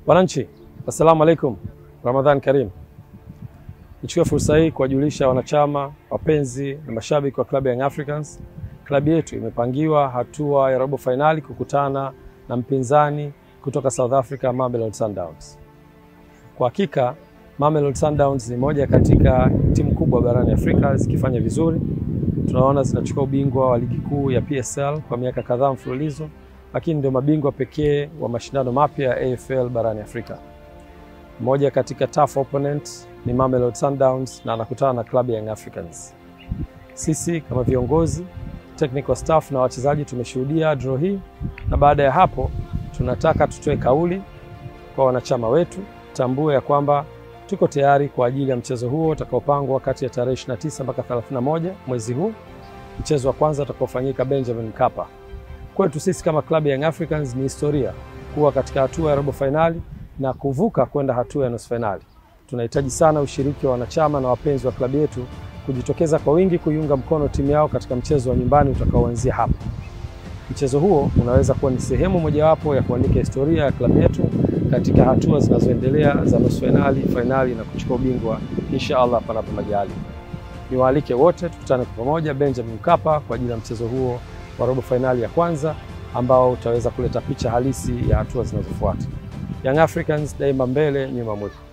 Wananchi, assalamu alaikum, Ramadhan Karim. Nichukue fursa hii kuwajulisha wanachama, wapenzi na mashabiki wa klabu ya Young Africans, klabu yetu imepangiwa hatua ya robo fainali kukutana na mpinzani kutoka South Africa, Mamelodi Sundowns. Kwa hakika Mamelodi Sundowns ni moja katika timu kubwa barani Afrika zikifanya vizuri. Tunaona zinachukua ubingwa wa ligi kuu ya PSL kwa miaka kadhaa mfululizo, lakini ndio mabingwa pekee wa mashindano mapya ya AFL barani Afrika. Mmoja katika tough opponent ni Mamelodi Sundowns na anakutana na klabu ya Young Africans. Sisi kama viongozi, technical staff na wachezaji tumeshuhudia draw hii, na baada ya hapo tunataka tutoe kauli kwa wanachama wetu, tambue ya kwamba tuko tayari kwa ajili ya mchezo huo utakaopangwa kati ya tarehe 29 mpaka 31 mwezi huu. Mchezo wa kwanza utakaofanyika Benjamin Mkapa. Kwetu sisi kama klabu ya Young Africans ni historia kuwa katika hatua ya robo fainali na kuvuka kwenda hatua ya nusu fainali. Tunahitaji sana ushiriki wa wanachama na wapenzi wa klabu yetu kujitokeza kwa wingi kuiunga mkono timu yao katika mchezo wa nyumbani utakaoanzia hapa. Mchezo huo unaweza kuwa ni sehemu mojawapo ya kuandika historia ya klabu yetu katika hatua zinazoendelea za nusu fainali, fainali na kuchukua ubingwa insha Allah panapo majali. Niwaalike wote tukutane kwa pamoja Benjamin Mkapa kwa ajili ya mchezo huo wa robo fainali ya kwanza ambao utaweza kuleta picha halisi ya hatua zinazofuata. Young Africans daima mbele, nyuma mwiko.